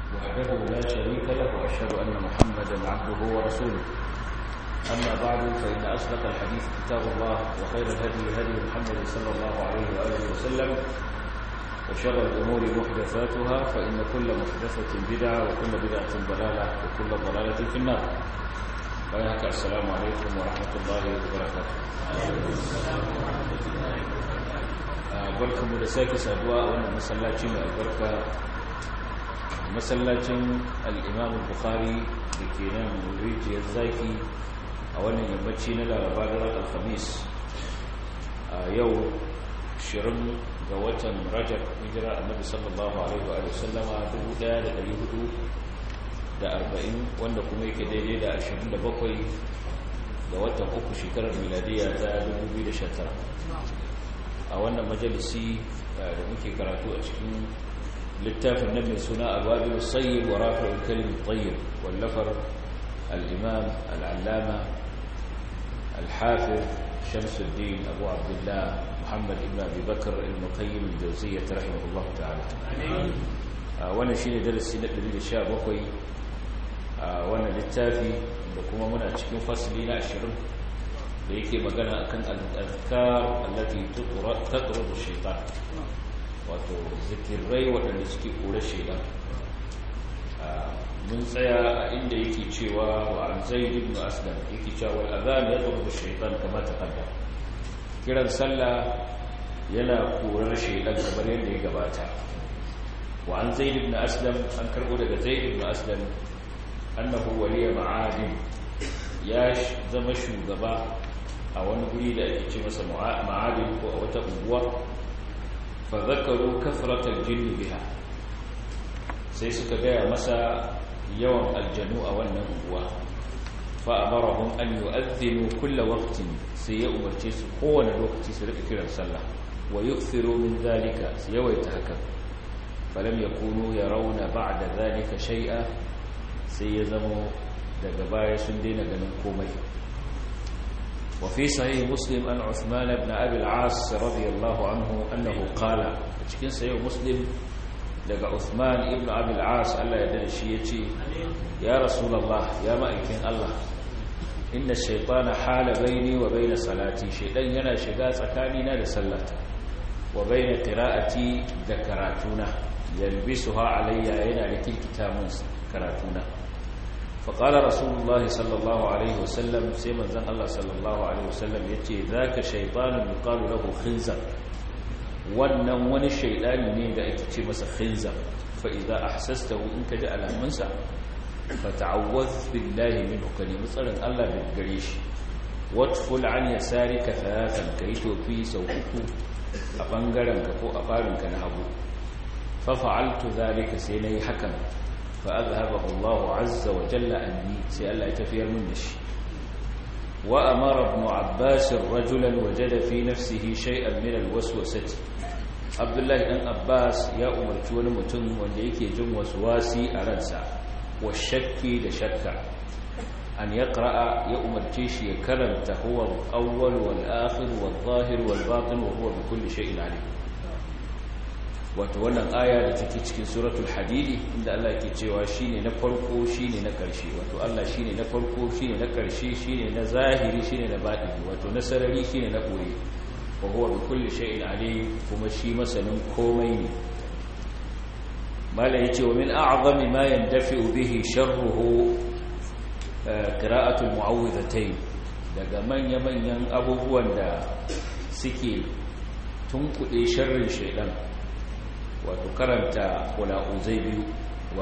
وحده لا شريك له وأشهد أن محمدا عبده ورسوله أما بعد فإن أصدق الحديث كتاب الله وخير الهدي هدي محمد صلى الله عليه وآله وسلم وشر الأمور محدثاتها فإن كل محدثة بدعة وكل بدعة ضلالة وكل ضلالة في النار وياك السلام عليكم ورحمة الله وبركاته barkanmu da sake saduwa a wannan masallaci mai albarka masallacin al'imam bukhari da ke nan rijiyar zaki a wannan yammaci na laraba da ran alhamis a yau 20 ga watan rajab hijira annabi sallallahu alaihi wa sallama 1440 wanda kuma yake daidai da 27 ga watan uku shekarar miladiya ta 2019 a wannan majalisi da muke karatu a cikin littafin nan mai suna ababil sayyid wa rafi'ul kalim tayyib wallafar al-imam al-allama al-hafiz shamsuddin abu abdullah muhammad ibn abi bakr al-muqayyim al-jawziyyah rahimahullah ta'ala wannan shine darasi na 117 a wannan littafi da kuma muna cikin fasli na 20 da yake magana akan al-azkar allati taqrubu shaytan wato zikirai waɗanda suke kore shaytan mun tsaya a inda yake cewa wa an zaid ibn aslam yake cewa wal adhan yaqrubu shaytan kama taqaddama kiran sallah yana korar shaytan kamar yadda ya gabata wa an zaid ibn aslam an karbo daga zaid ibn aslam annahu waliya ma'adin ya zama shugaba a wani guri da ake ce masa ma'adin ko a wata unguwa fa zakaru kafratal jinni biha sai suka gaya masa yawan aljanu a wannan unguwa fa amarahum an yu'adhdhinu kulla waqtin sai ya umarce su kowane lokaci su rika kiran sallah wa yukthiru min zalika su yawaita haka falam yakunu yarawna ba'da zalika shay'a sai ya zama daga baya sun daina ganin komai وفي صحيح مسلم أن عثمان بن أبي العاص رضي الله عنه أنه قال cikin sayo muslim daga Uthman ibn Abi al-As Allah ya dade shi yace ya rasulullah ya ma'aikin Allah inna shaytana hala baini wa baina salati shaydan yana shiga tsakanina da sallata wa baina qira'ati da karatuna yalbisuha alayya yana rikita mun karatuna فقال رسول الله صلى الله عليه وسلم سيما زن الله صلى الله عليه وسلم يتي ذاك شيطان يقال له خنزر wannan wani shaidani ne da ake ce masa khinzar fa idza ahsastahu in kaji alamansa fa ta'awwaz billahi minhu kalimu tsarin Allah da gare shi watful an yasarika thalathan kai tofi sau uku a bangaren ka ko a farin ka na hagu fa fa'altu zalika sai nayi hakan فأذهبه الله عز وجل أني سأل يتفير من نشي وأمر ابن عباس رجلا وجد في نفسه شيئا من الوسوسة عبد الله بن عباس يا أمر تون متن وليك جم وسواسي أرنسا والشك لشك أن يقرأ يا أمر تيش يكرمت هو الأول والآخر والظاهر والباطن وهو بكل شيء عليم wato wannan aya da take cikin suratul hadidi inda Allah yake cewa shine na farko shine na ƙarshe wato Allah shine na farko shine na ƙarshe shine na zahiri shine na batini wato na sarari shine na boye wa huwa bi kulli shay'in alim kuma shi masanin komai ne mala yace wa min a'zami ma yandafi'u bihi sharruhu qira'atu al-mu'awwidhatayn daga manya manyan abubuwan da suke tunkuɗe sharrin shaydan wato karanta kula'uzai biyu wa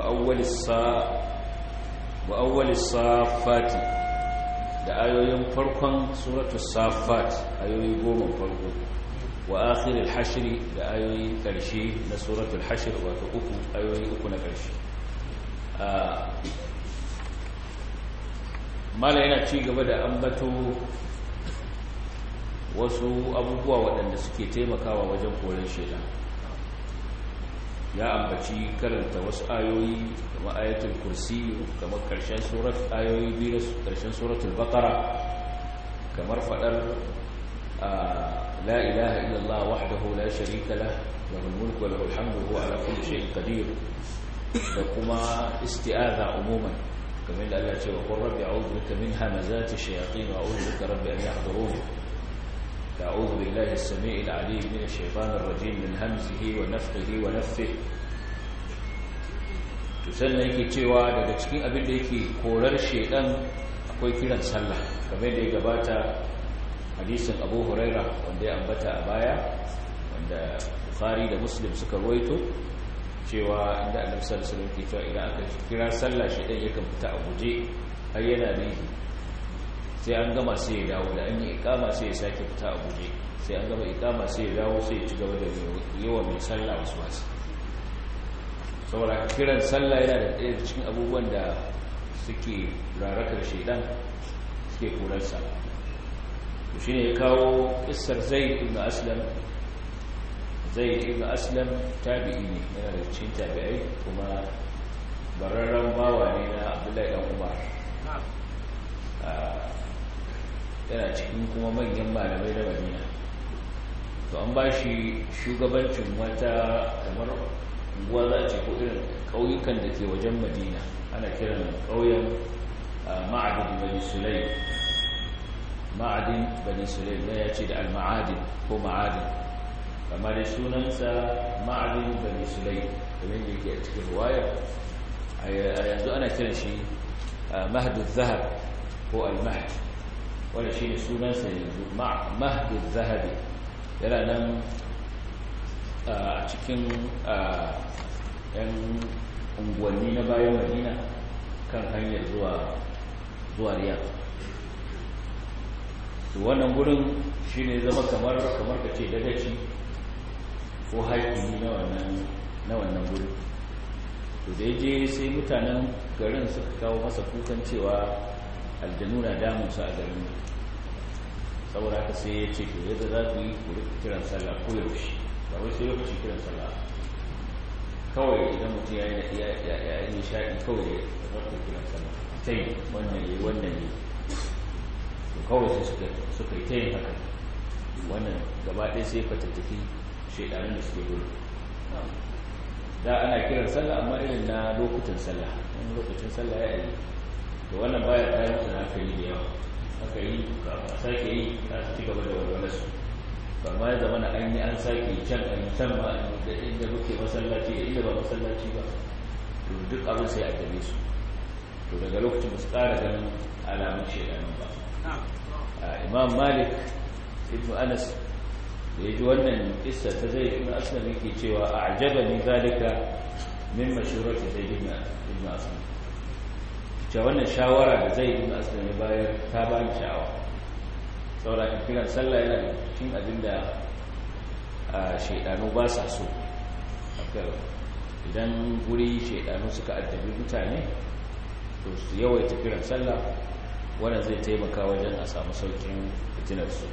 awwalis safati da ayoyin farkon suratu safat ayoyi goma farko wa akhiril hashri da ayoyi karshe na suratul hashr wato uku ayoyi uku na karshe mala yana ci gaba da ambato wasu abubuwa waɗanda suke taimakawa wajen koren shaidan ya ambaci karanta wasu ayoyi kamar ayatul kursi kamar karshen surat ayoyi biyu karshen suratul baqara kamar fadar la ilaha illallah wahdahu la sharika lah له الملك وله الحمد وهو على كل شيء قدير da kuma isti'aza umuman kamar da Allah ce wa qur rabbi a'udhu bika min hamazati shayatin wa a'udhu bika rabbi an yahdurun a'udhu billahi as-sami'il 'alim min ash-shaytanir rajim min hamzihi wa nafthihi wa nafthihi to sannan yake cewa daga cikin abin da yake korar shedan akwai kiran sallah kamar da ya gabata hadisin Abu Huraira wanda ya ambata a baya wanda Bukhari da Muslim suka ruwaito cewa inda Annabi sallallahu alaihi wasallam ke cewa idan aka kira sallah shedan yakan fita a guje har yana nihi sai an gama sai ya dawo da an yi ikama sai ya sake fita a guje sai an gama ikama sai ya dawo sai ya ci gaba da yawa mai sallah wasu wasu saboda kiran sallah yana da ɗaya cikin abubuwan da suke rarakar shaidan suke kurarsa to shi ne ya kawo ƙisar zai ibn aslam zai ibn aslam tabi'i ne yana da cikin tabi'ai kuma bararren bawa ne na abdullahi dan umar yana cikin kuma manyan malamai na madina to an ba shi shugabancin wata kamar unguwa za a ce ko irin ƙauyukan da ke wajen madina ana kiran ƙauyen ma'adin bani sulai ma'adin bani sulai na ya ce da al-ma'adin ko ma'adin kama da sunansa ma'adin bani sulai kamar da yake a cikin ruwaya a yanzu ana kiran shi mahadun zahab ko al-mahad wanda shi ne sunansa yanzu mahadun zahabi yana nan a cikin yan unguwanni na bayan madina kan hanyar zuwa zuwa riyad wannan gurin shi ne zama kamar kamar ka ce dagaci ko haikini na wannan na wannan gurin to da je sai mutanen garin suka kawo masa kukan cewa aljanu na damunsu a garin saboda haka sai ya ce to yadda za ku yi ku kiran sallah ko yaushe ba wai sai lokaci kiran sallah kawai idan mutum ya yi nishaɗi kawai ya zarta kiran sallah ta yi wannan yi wannan yi to kawai sai suka yi ta yin haka wannan gaba ɗaya sai fatattaki shaidanin da suke gudu da ana kiran sallah amma irin na lokutan sallah wani lokacin sallah ya yi to wannan baya ta yi da hankali da yawa aka yi a sake yi za su ci gaba da walwalarsu ba ma ya zama na an yi an sake can an yi can ma da inda muke masallaci da inda ba masallaci ba to duk abin sai a gabe su to daga lokacin ba su ƙara ganin alamun shaidanin ba imam malik ibn anas da ya ji wannan kissa ta zai ibn aslam yake cewa a ajaba ni zalika min mashurati zai ibn aslam cewa wannan shawara da zai ibn aslam ya bayar ta ba ni sha'awa saboda ka kiran sallah yana da cikin abin da shaidanu ba sa so idan guri shaidanu suka addabi mutane to su yawaita kiran sallah wannan zai taimaka wajen a samu saukin fitinarsu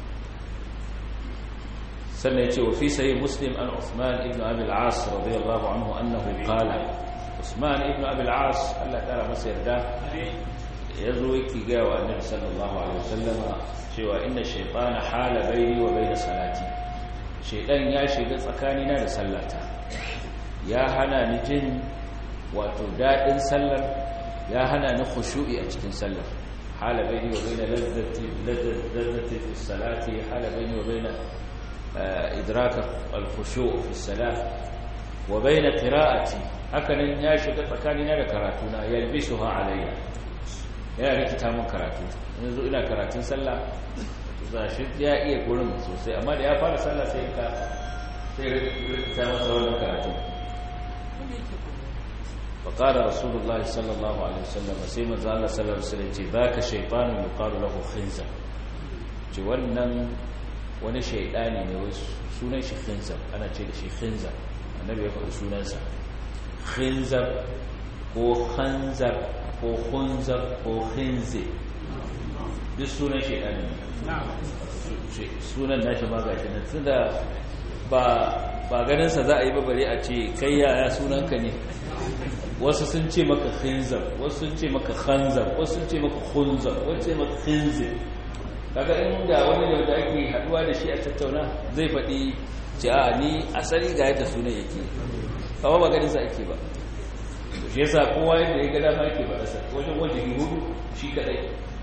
sannan ya ce wa fi sayi muslim an usman ibn abil as radiyallahu anhu annahu qala usman ibn abil as Allah kara masa yarda ya zo yake gaya wa annabi sallallahu alaihi wasallama cewa inna shaytana hala baini wa baina salati shaydan ya shiga tsakanina da sallata ya hana ni jin wato dadin sallar ya hana ni khushu'i a cikin sallar hala baini wa baina ladzati ladzati fi salati hala baini wa baina idraka al-khushu' fi salat wa baina qira'ati hakanan ya shiga tsakanina da karatuna yalbisuha alayya yana rikita mun karatu yanzu ina karatun sallah za shi ya iya gurin sosai amma da ya fara sallah sai ka sai rikita masa wannan karatu فقال رسول الله صلى الله عليه وسلم sai manzo Allah sallallahu alaihi wasallam ce zaka shaytanu yuqalu lahu khinzab ce wannan wani shaydani ne wai sunan shi khinzab ana ce da shi khinzab annabi ya faɗi sunansa khinzab ko khanzab ko khunzab ko khinzi duk sunan shaydani ne sunan nashi ma gashi nan tunda ba ba ganin sa za a yi ba bare a ce kai yaya sunanka ne wasu sun ce maka khinzab wasu sun ce maka khanzab wasu sun ce maka khunzab wasu ce maka khinzib kaga in da wani da da ake haduwa da shi a tattauna zai faɗi ce a ni asali ga yadda sunan yake kawai ba ganin sa ake ba shi yasa kowa yadda ya ga dama yake ba rasa wajen wajen hudu shi kadai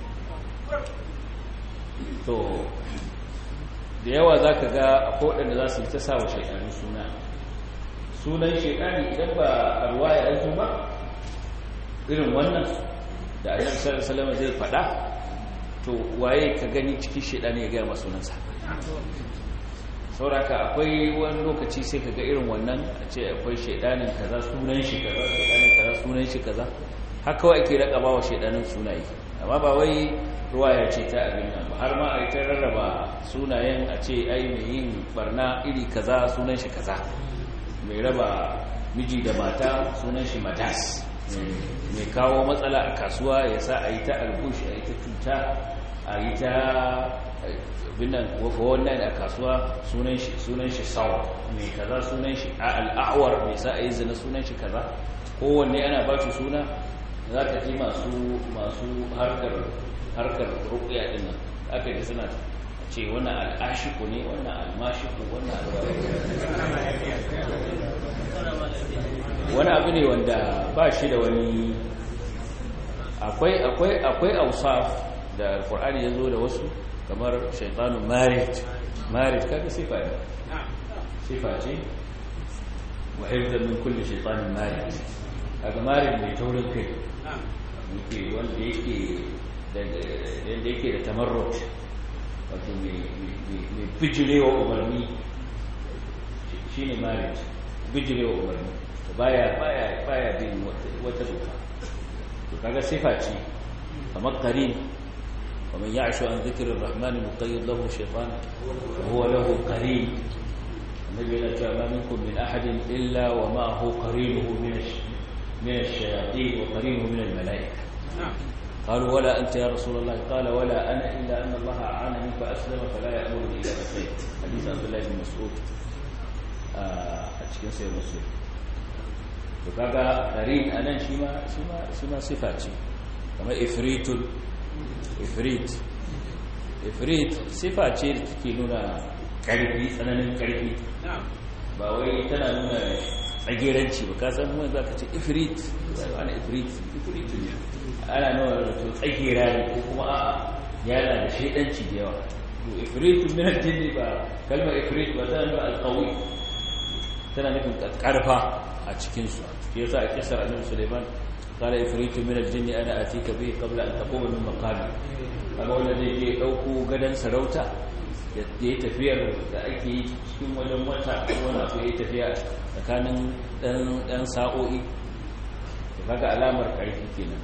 to da yawa za ka ga akwai waɗanda za su yi ta sa wa shaidanu suna sunan shaidani idan ba a ruwa ya yanzu ba irin wannan da a yanzu salama zai faɗa to waye ka gani cikin shaidani ya gaya masunansa sauraka akwai wani lokaci sai ka ga irin wannan a ce akwai shaidanin kaza sunan shi kaza shaidanin kaza sunan shi kaza haka wa ake raka bawa shaidanin sunaye amma ba wai ruwaya ce ta abin nan ba har ma a yi ta rarraba sunayen a ce ai mai yin barna iri kaza sunan shi kaza mai raba miji da mata sunan shi matas mai kawo matsala a kasuwa ya sa a yi ta albushi a yi ta cuta a yi ta binan wannan a kasuwa sunan shi sunan shi sawa mai kaza sunan shi al'awar mai sa a yi zina sunan shi kaza kowanne ana ba shi suna za ka ji masu masu harkar harkar rukuya din nan aka ji suna ce wannan al'ashiku ne wannan almashiku wannan wani abu ne wanda ba shi da wani akwai akwai akwai ausaf da alkur'ani ya zo da wasu kamar shaitanu marit marit kaga sifa ne sifa ce wa hifzan min kulli shaitanin marit kaga marit mai taurin kai yake wanda yake da yanda yake da tamarrut wato mai bijirewa umarni shine marit bijirewa umarni baya baya baya bin wata doka to kaga sifa ce kamar qarin ومن يعش عن ذكر الرحمن نقيض له شيطان وهو له قرين النبي لا ما منكم من أحد إلا ومعه قرينه من من الشياطين وقرينه من الملائكة قالوا ولا أنت يا رسول الله قال ولا أنا إلا أن الله أعانني فأسلم فلا يأمرني إلا بالخير حديث عبد الله بن مسعود أتشكين سيد مسعود وكذا قرين أنا شما شما شما صفاتي كما إفريت ifrit ifrit sifa ce da take nuna karfi tsananin karfi ba wai tana nuna tsageranci ba ka san mun za ka ce ifrit ana ifrit ifrit ana nuna to tsagera ne ko kuma a'a yana da shaidanci da yawa to ifrit min al-jinn ba kalmar ifrit ba tana nuna al-qawi tana nufin karfa a cikin su yasa a kisar annabi Sulaiman قال إفريت من الجن أنا أتيك به قبل أن تقوم من مقامي kaga wanda zai je ɗauko gadon sarauta ya yi tafiyar da ake yi cikin wajen wata wani abu ya yi tafiya tsakanin ɗan sa'o'i da kaga alamar ƙarfi kenan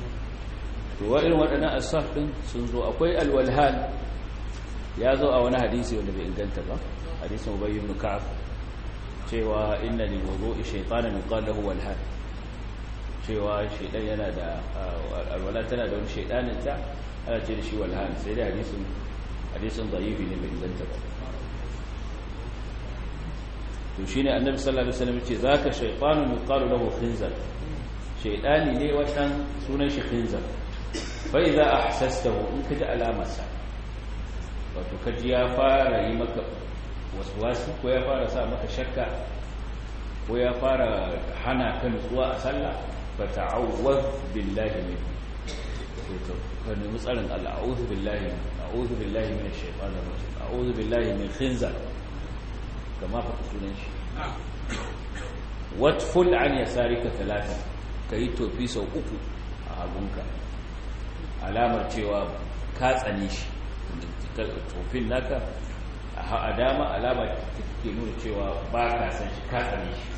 to irin waɗannan asaf ɗin sun zo akwai alwalhan ya zo a wani hadisi wanda bai inganta ba hadisin ubayy ibn ka'ab cewa inna lil wudu'i shaytanan yuqal lahu walhan cewa shaidan yana da alwala tana da wani shaidanin ta ana ce da shi walhan sai da hadisin hadisin da'ifi ne mai inganta ba to shine annabi sallallahu alaihi wasallam ce zaka shaytanun yuqalu lahu khinzar shaydani ne wannan sunan shi khinzar fa idza ahsastahu in kaji alamarsa wato kaji ya fara yi maka waswasi ko ya fara sa maka shakka ko ya fara hana ka nutsuwa a sallah fata'awwaz billahi min ka nemi tsarin Allah a'udhu billahi a'udhu billahi minash shaitanir rajim a'udhu billahi min khinzar kama fa sunan shi watful an yasarika talata kai tofi sau uku a hagunka alamar cewa ka tsane shi tofin naka a dama alama ke nuna cewa ba ka san shi ka tsane shi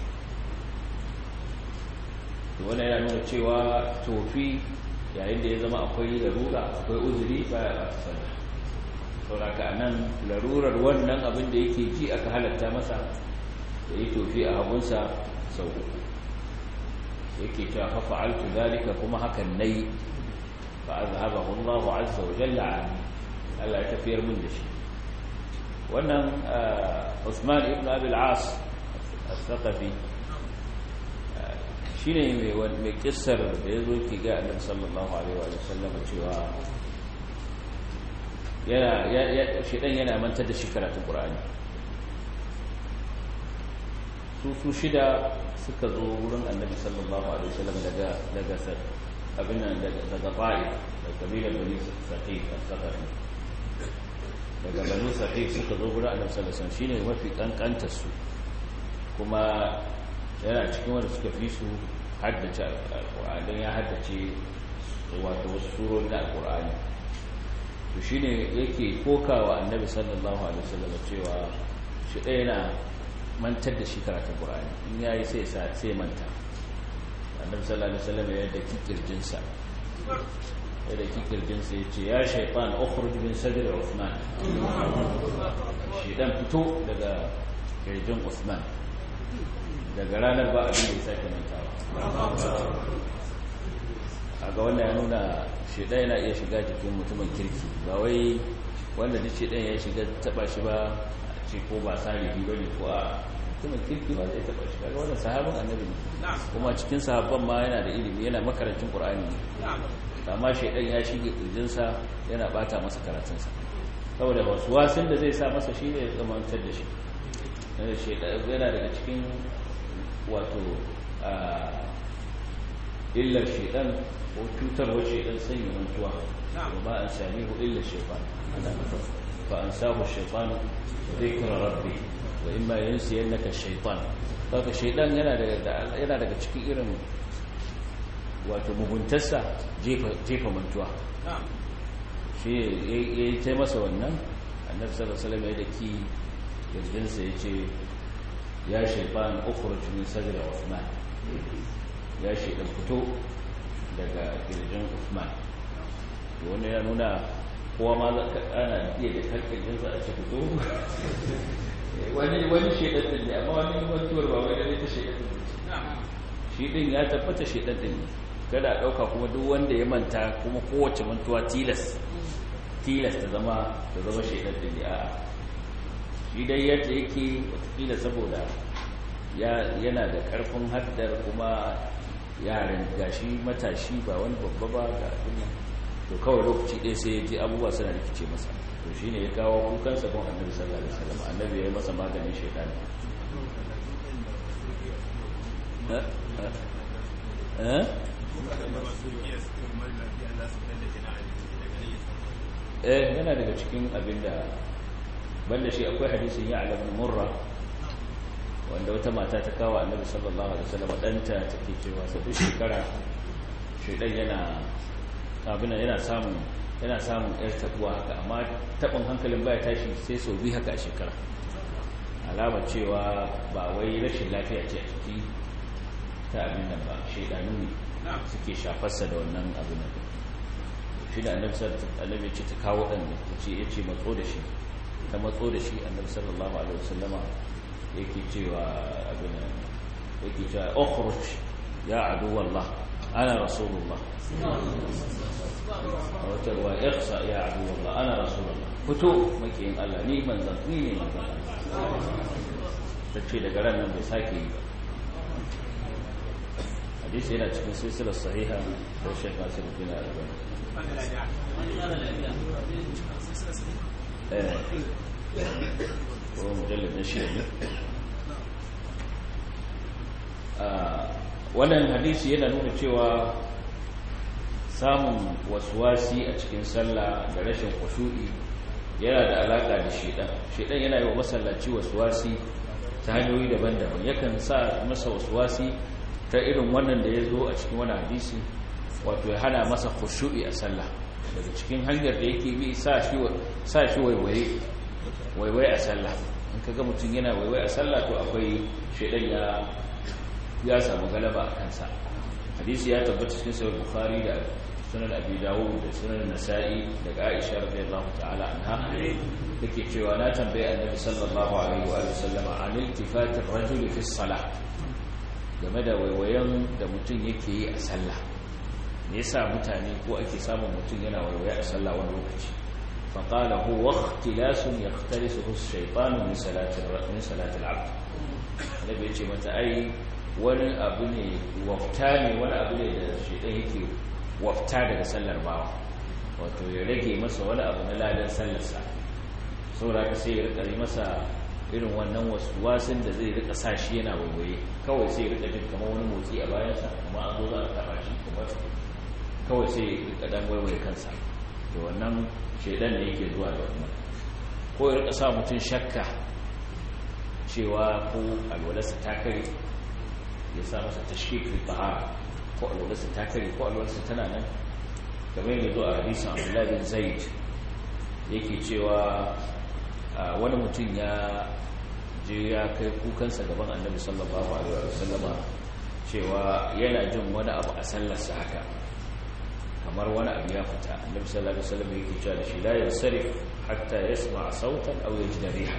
wannan yana nuna cewa tofi yayin da ya zama akwai larura akwai uzuri baya ba ta sallah sauraka a nan larurar wannan abin da yake ji aka halatta masa da yi tofi a hagunsa sau uku yake cewa fafa altu zalika kuma hakan na yi ba a zahaba hullahu azza wa jalla a Allah ya tafiyar min da shi wannan Usman ibn Abil As al-Thaqafi shi ne mai kissar da ya zo ki ga annabi sallallahu alaihi wa sallam cewa yana shedan yana mantar da shi karatun qur'ani su su shida suka zo wurin annabi sallallahu alaihi wasallam daga daga abin nan daga fa'i daga kabilar bani saqif al-saqafi daga bani saqif suka zo wurin annabi sallallahu alaihi wasallam shine mafi kankantar su kuma yana cikin wanda suka fi su haddace alqur'ani dan ya haddace wato wasu surori na alqur'ani to shine yake kokawa annabi sallallahu alaihi wasallam cewa shi ɗaya na mantar da shi karatun qur'ani in yayi sai sai manta annabi sallallahu alaihi wasallam ya da kikirjinsa ya da kikirjinsa ya ce ya shaitan ukhruj min sadr Uthman shaitan fito daga kirjin Uthman daga ranar ba abin da ya sake mantawa a ga wannan ya nuna shaitan yana iya shiga jikin mutumin kirki ba wai wanda duk shaitan ya shiga taba shi ba a ce ko ba salihi bane ko a mutumin kirki ba zai taba shi kaga wannan sahabin annabi ne kuma cikin sahabban ma yana da ilimi yana makarancin qur'ani ne amma shaidan ya shige kirjinsa yana bata masa karatunsa saboda wasu wasin da zai sa masa shi ne ya zamantar da shi yana daga cikin wato illar shaidan ko cutarwar shaidan sanya mantuwa ba an sami hu illar shaidan fa an sahu shaidan zikra rabbi wa imma yansiyannaka shaitan kaga shaidan yana daga yana daga cikin irin wato muguntarsa jefa mantuwa shi ya yi ta masa wannan annabi sallallahu alaihi wasallam ya daki yarjinsa ya ce ya shaitan ukhruj min sadri Uthman ya shaitan fito daga kirjin Uthman wanda ya nuna kowa ma za ka ana iya da kalkirjinsa a ce fito wani wani shaitan din ne amma wani mantuwar ba wai da ta shaitan din shi din ya tabbata shaitan din ne kada a ɗauka kuma duk wanda ya manta kuma kowace mantuwa tilas tilas ta zama ta zama shaidar da ne a shi dai yadda yake watakila saboda yana da ƙarfin haddar kuma yaren gashi matashi ba wani babba ba ga abin to kawai lokaci ɗaya sai ya ji abubuwa suna rikice masa to shi ne ya kawo kukan sabon annabi sallallahu alaihi wasallam annabi ya yi masa maganin shaidani eh eh yana daga cikin abinda banda shi akwai hadisin ya ala ibn murra wanda wata mata ta kawo annabi sallallahu alaihi wasallam danta take cewa sa duk shekara shedan yana abin yana samun yana samun yar tabuwa haka amma tabin hankalin baya tashi sai sau biyu haka a shekara alamar cewa ba wai rashin lafiya ce a ciki ta abin nan ba shaidanu ne suke shafarsa da wannan abin nan shi da annabi ce ta kawo ɗan ta ce ya ce matso da shi ta matso da shi annabi sallallahu alaihi wasallama yake cewa abin nan yake cewa ukhruj ya adu wallah ana rasulullah a wata ruwa ikhsa ya adu wallah ana rasulullah fito makiyin Allah ni manzan ni ne manzan ta ce daga ran nan bai sake yi ba hadisi yana cikin silsilar sahiha da shek nasir bin albani eh ko mujallad na shi ne wannan hadisi yana nuna cewa samun waswasi a cikin sallah da rashin khushu'i yana da alaka da shedan shedan yana yi wa masallaci waswasi ta hanyoyi daban-daban yakan sa masa waswasi ta irin wannan da ya zo a cikin wani hadisi wato ya hana masa khushu'i a sallah daga cikin hanyar da yake bi sa shi waiwaye waiwaye a sallah in kaga mutum yana waiwaye a sallah to akwai shedan ya ya samu galaba a kansa hadisi ya tabbata cikin sahih bukhari da sunan abi dawud da sunan nasa'i daga aisha radiyallahu ta'ala anha take cewa na tambaye annabi sallallahu alaihi wa sallam an iltifat ar-rajuli fi salah game da waiwayen da mutum yake yi a sallah me yasa mutane ko ake samun mutum yana waiwaye a sallah wani lokaci fa qala huwa ikhtilasun yaqtalisuhu ash-shaytanu min salati min salati al-'abd annabi ya ce mata ai wani abu ne wafta ne wani abu ne da shaidan yake wafta daga sallar bawa wato ya rage masa wani abu na ladan sallarsa saboda ka sai ya rikari masa irin wannan wasu wasin da zai rika sa shi yana waiwaye kawai sai rika jin kamar wani motsi a bayansa kuma an zo za a taba shi kuma kawai sai rika dan waiwaye kansa da wannan shaidan ne yake zuwa da wannan ko ya rika sa mutum shakka cewa ko alwalarsa ta kare ya sa masa tashkik fi tahara ko alwalarsa ta kare ko alwalarsa tana nan kamar yadda zo a hadisin Abdullah bin Zaid yake cewa wani mutum ya je ya kai kukansa gaban Annabi sallallahu alaihi wasallama cewa yana jin wani abu a sallarsa haka kamar wani abu ya fita Annabi sallallahu alaihi wasallam yake cewa da shi la yansarif hatta yasma sautan aw yajid riha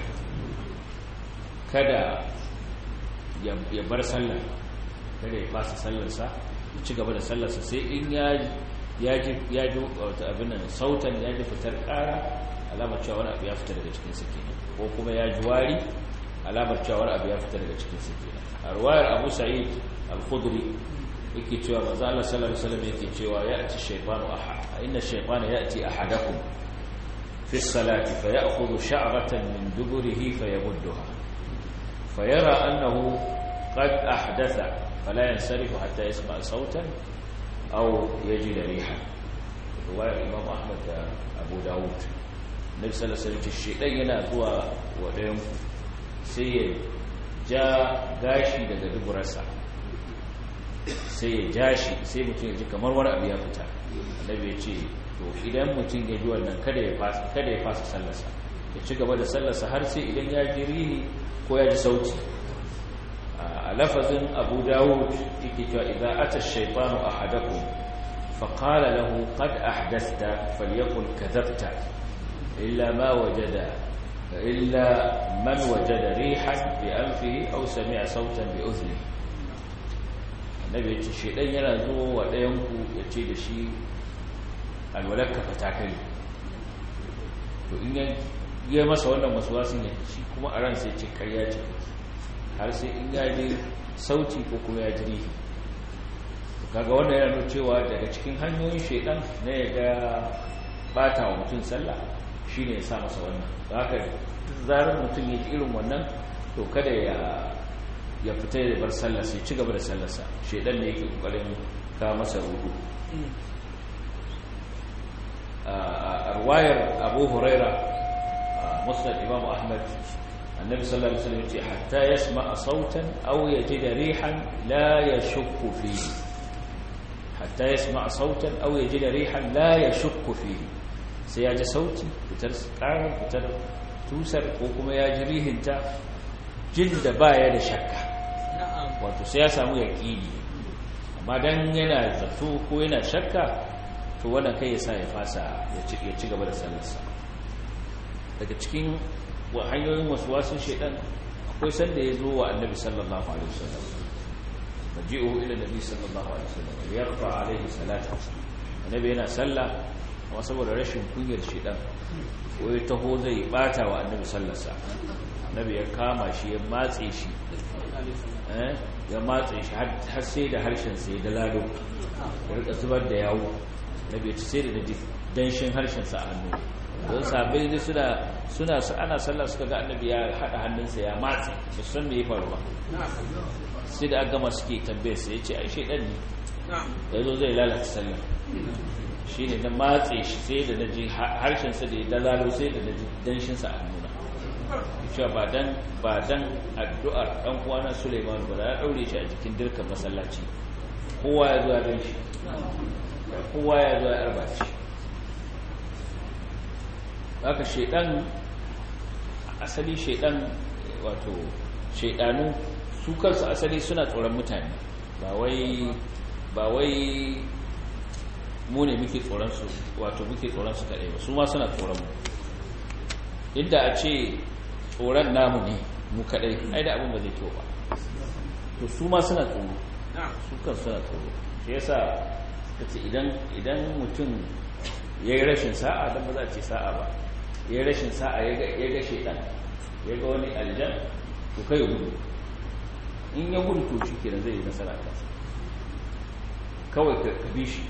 kada ya bar sallar kada ya fasa sallarsa ya ci gaba da sallarsa sai in ya ji wata abin nan sautan ya ji fitar ƙara alamar cewa wani abu ya fita daga cikin sa kenan ko kuma ya ji wari alamar cewa wani abu ya fita daga cikin sa kenan a ruwayar abu sa'id al-khudri yake cewa manzo Allah sallallahu alaihi wasallam yake cewa ya'ti shaytanu ahad inna shaytana ya'ti ahadakum fi as-salati fa ya'khudhu sha'ratan min duburihi fayamudduha fayara annahu qad ahdatha fala yansarifu hatta yasma sautan aw yajid riha ruwayar imam ahmad da abu dawud nabi sallallahu alaihi wasallam shaytan yana zuwa wa dayan sai ya ja gashi daga duburarsa sai ya ja shi sai mutum ya ji kamar wani abu ya fita annabi ya ce to idan mutum ya ji wannan kada ya fasa kada ya fasa sallarsa ya ci gaba da sallarsa har sai idan ya ji rihi ko ya ji sauti a lafazin abu dawud yake cewa idan ata shaytanu ahadakum fa qala lahu qad ahdathta falyaqul kadhabta illa ma wajada illa man wajada rihan bi anfihi aw sami'a sautan bi udhnihi annabi ya ce shaidan yana zuwa wa ɗayanku ya ce da shi alwalarka fata kai to in ya masa wannan masuwasin ya shi kuma a ran sai ce karya ce har sai in ya ji sauti ko kuma ya ji rihi kaga wannan yana nuna cewa daga cikin hanyoyin shaidan na ya ga bata wa mutum sallah shine ya sa masa wannan haka zarar mutum ya ji irin wannan to kada ya ya fita da bar sallarsa ya ci gaba da sallarsa shaidan ne yake kokarin ka masa rudu a ruwayar abu huraira musnad imam ahmad annabi sallallahu alaihi wasallam ce hatta yasma sautan aw yajid rihan la yashukku fihi hatta yasma sautan aw yajid rihan la yashukku fihi sai ya ji sauti fitar karar fitar tusar ko kuma ya ji rihinta jin da baya da shakka wato sai ya samu yaƙini amma dan yana zato ko yana shakka to wannan kai ya sa ya fasa ya ci gaba da sallarsa daga cikin hanyoyin wasu wasu shaidan akwai sanda ya zo wa annabi sallallahu alaihi wasallam maji'u ila nabi sallallahu alaihi wasallam yarfa alaihi salatu annabi yana sallah amma saboda rashin kunyar shaidan ko ya taho zai bata wa annabi sallarsa annabi ya kama shi ya matse shi ya matse shi har sai da harshen sai da lalo ya rika zubar da yawo na bai ci sai da na danshin harshensa a hannu don sabai ne suna suna ana sallah suka ga annabi ya haɗa hannunsa ya matse ba san me ya faru ba sai da aka gama suke tambayar sai ya ce ai shaidan ne ya zo zai lalata sallah shi ne na matse shi sai da na ji harshensa da ya dalalo sai da na ji danshinsa a hannuna cewa ba dan ba dan addu'ar dan uwana Sulaiman ba ya daure shi a cikin dirkan masallaci kowa ya zo ya gan shi kowa ya zo ya arba shi haka shedan asali shedan wato shedanu su kansu asali suna tsoron mutane ba wai ba wai mu ne muke tsoron su wato muke tsoron su kadai ba su ma suna tsoron mu inda a ce tsoron namu ne mu kadai ai da abin ba zai kyau ba to su ma suna tsoro su kan suna tsoro shi yasa kace idan idan mutum yayi rashin sa'a dan ba za a ce sa'a ba yayi rashin sa'a ya ga ya ga shedan ya ga wani aljan to kai gudu in ya gudu to shi kenan zai yi nasara kansa kawai ka bi shi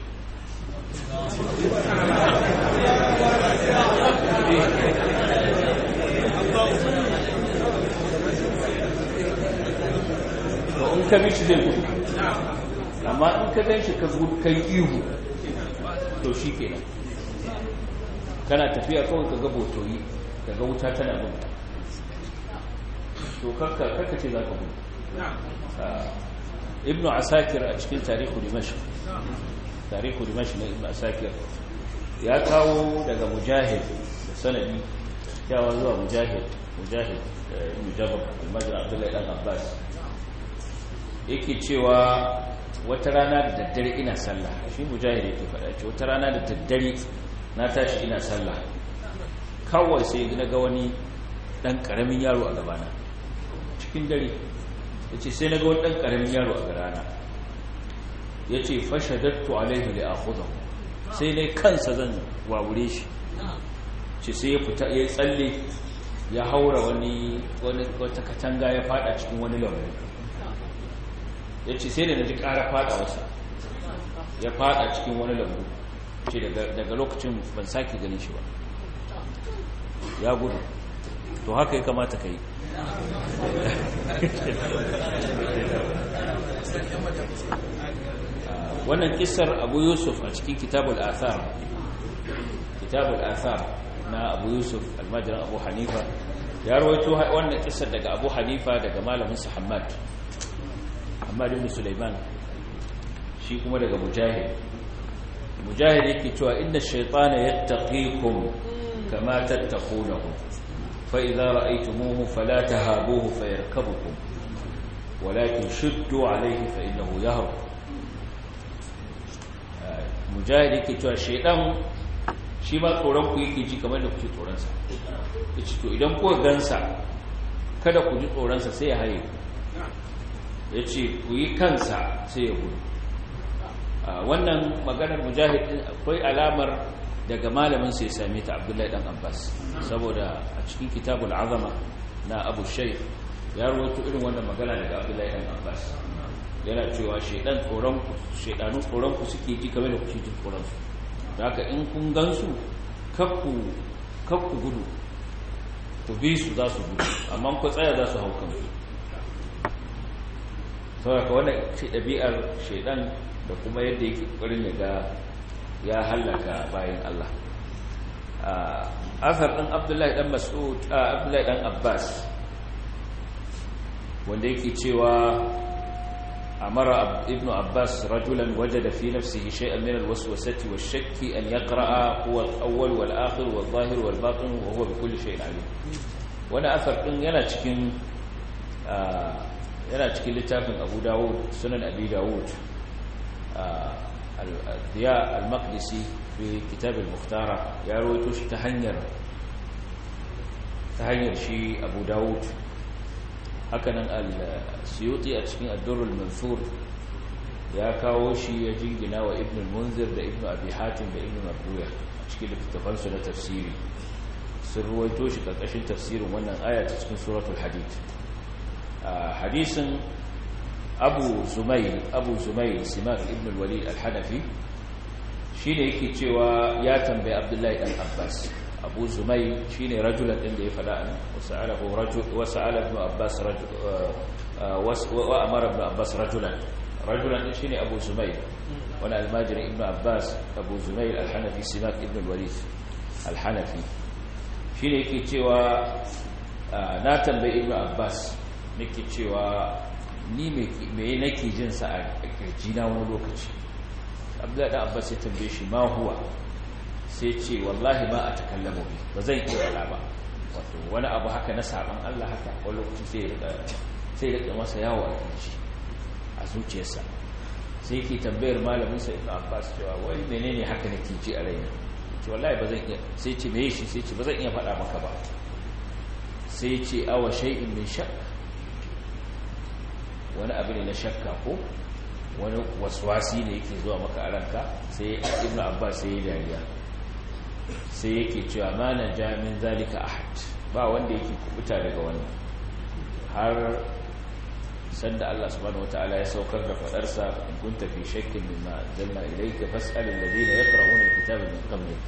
in ka bishi zai gudu amma in ka gan shi ka gudu kai ihu to shi kenan kana tafiya kawai ka ga botoyi ka ga wuta tana gudu to kakka kakka ce za ka gudu ibnu asakir a cikin tarihu dimashq tarihu dimashq na ibnu asakir ya kawo daga mujahid da sanadi kyawa zuwa mujahid mujahid ibn jabr al-majid abdullahi dan abbas yake cewa wata rana da daddare ina sallah shi mujahid yake faɗa ce wata rana da daddare na tashi ina sallah kawai sai na ga wani dan karamin yaro a gabana cikin dare yace sai na ga wani dan karamin yaro a gabana yace fashadattu alaihi li akhudhu sai dai kansa zan wawure shi ce sai ya fita ya tsalle ya haura wani wata katanga ya fada cikin wani lambu ya ce sai da na ji ƙara fada wasa ya fada cikin wani lambu ce daga lokacin ban sake ganin shi ba ya gudu to haka ya kamata ka yi wannan kisar abu yusuf a cikin kitabul athar kitabul athar na abu yusuf almajiran abu hanifa ya rawaito wannan kisar daga abu hanifa daga malamin sa hamad hamad ibn sulaiman shi kuma daga mujahid mujahid yake cewa inna shaytana yattaqikum kama tattaqunahu fa idza ra'aytumuhu fala tahabuhu fayarkabukum walakin shuddu alayhi fa innahu yahrab mujahid yake cewa shaydan shi ma tsoron ku yake ji kamar da kuke tsoron sa yace to idan ku gansa kada ku ji tsoron sa sai ya haye yace ku yi kansa sai ya gudu wannan maganar mujahid din akwai alamar daga malamin sai same ta Abdullahi dan Abbas saboda a cikin kitabul azama na Abu Shaykh ya rawaito irin wannan magana daga Abdullahi dan Abbas yana cewa shedan tsoron ku shedanu tsoron ku suke ji kamar da kuke ji tsoron su haka in kun gansu kakku kakku gudu ku bi su za su gudu amma ku tsaya za su hau kansu saboda wannan ce ɗabi'ar shaidan da kuma yadda yake ƙwarin ya ga ya hallaka bayan Allah asar ɗin abdullahi ɗan mas'ud abdullahi ɗan abbas wanda yake cewa أمر ابن عباس رجلا وجد في نفسه شيئا من الوسوسة والشك أن يقرأ هو الأول والآخر والظاهر والباطن وهو بكل شيء عليم وانا أثر إن ينا تكين ينا تكين لتافن أبو داود سنن أبي داود الضياء المقدسي في كتاب المختارة يرويتوش تهنير تهنير شي أبو داود hakanan al-suyuti a cikin ad-durrul mansur ya kawo shi ya jingina wa ibn al-munzir da ibn abi hatim da ibn marduya a cikin littafan su na tafsiri sun ruwaito shi karkashin tafsirin wannan aya ta cikin suratul hadid hadisin abu zumayl abu zumayl simak ibn al-walid al-hanafi shine yake cewa ya tambayi abdullahi dan abbas abu zumai shi ne rajulan ɗin da ya faɗa ne wasa'ala ibn abbas wa amara ibn abbas rajulan rajulan ɗin shi ne abu zumai wani almajirin ibn abbas abu zumai alhanafi simak ibn walid alhanafi shi ne yake cewa na tambayi ibn abbas nake cewa ni mai nake jinsa a kirjina wani lokaci abdullahi ɗan abbas ya tambaye shi ma huwa sai ce wallahi ma a takallama bi ba zan iya wala ba wato wani abu haka na saban Allah haka wani lokaci sai ya sai ya masa yawo a kirji a zuciyarsa sai yake tambayar malamin sa Ibn Abbas cewa wai menene haka nake ji a raina ce wallahi ba zan iya sai ce meye shi sai ce ba zan iya faɗa maka ba sai ce awa shay'in min shakk wani abu ne na shakka ko wani waswasi ne yake zuwa maka a ranka sai Ibn Abbas sai ya dariya sai yake cewa ma na jamin zalika ahad ba wanda yake kubuta daga wannan har sanda Allah subhanahu wataala ya saukar da fadarsa in kunta fi shakkin mimma anzalna ilayka fas'al alladhina yaqra'una alkitaba min qablik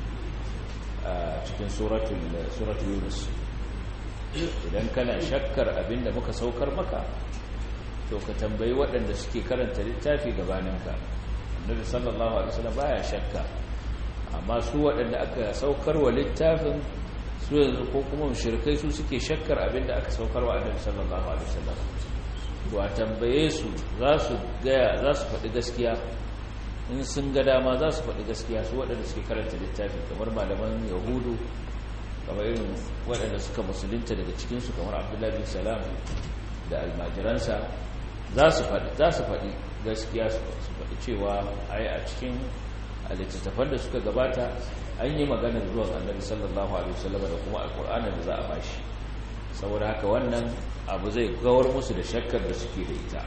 cikin suratul suratul yunus idan kana shakkar abinda muka saukar maka to ka tambayi waɗanda suke karanta littafi gabaninka annabi sallallahu alaihi wasallam baya shakka amma su waɗanda aka saukar wa littafin su yanzu ko kuma mushrikai su suke shakkar abinda aka saukar wa annabi sallallahu alaihi wasallam to a tambaye su za su gaya za su faɗi gaskiya in sun ga dama za su faɗi gaskiya su waɗanda suke karanta littafi kamar malaman yahudu kamar irin waɗanda suka musulunta daga cikinsu kamar abdullahi bin salam da almajiransa za su faɗi za su faɗi gaskiya su faɗi cewa ai a cikin littattafan da suka gabata an yi maganar zuwan annabi sallallahu alaihi wasallam da kuma alƙur'anin da za a bashi saboda haka wannan abu zai gawar musu da shakkar da suke da ita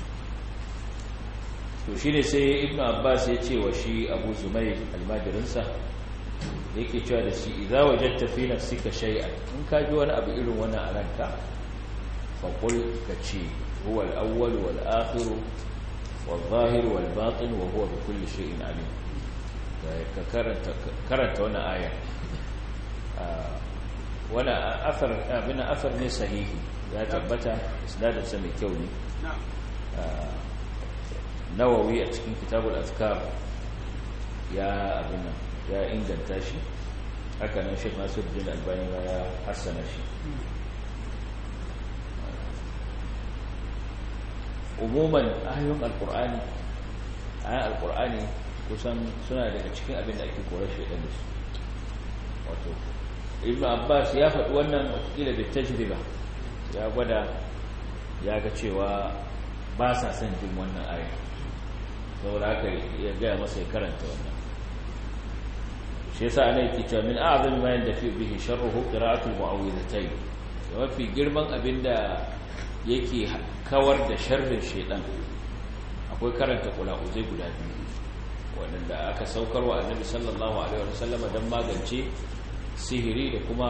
to shi ne sai ibn abbas ya ce wa shi abu zumai almajirinsa yake cewa da shi idza wajadta fi nafsika shay'an in ka ji wani abu irin wannan a ranka fa qul ka ce huwa al-awwal wal akhir wal zahir wal batin wa huwa bi kulli shay'in alim ka karanta karanta wannan aya wannan afar abin afar ne sahihi ya tabbata isnadin sa mai kyau ne nawawi a cikin kitabul azkar ya abin ya inganta shi haka nan shek nasiruddin albani ya hassana shi umuman ayoyin alkur'ani ayan alkur'ani kusan suna daga cikin abin da ake korar shaidan da su wato ibn abbas ya faɗi wannan wakila da tajriba ya gwada ya ga cewa ba sa son jin wannan ayan saboda haka ya gaya masa ya karanta wannan shi yasa ana yake cewa min a'zami ma yanda fi bihi sharruhu qira'atul mu'awwidhatayn mafi girman abinda yake kawar da sharrin shaydan akwai karanta qula'uzai guda biyu wanda aka saukar wa annabi sallallahu alaihi wasallam dan magance sihiri da kuma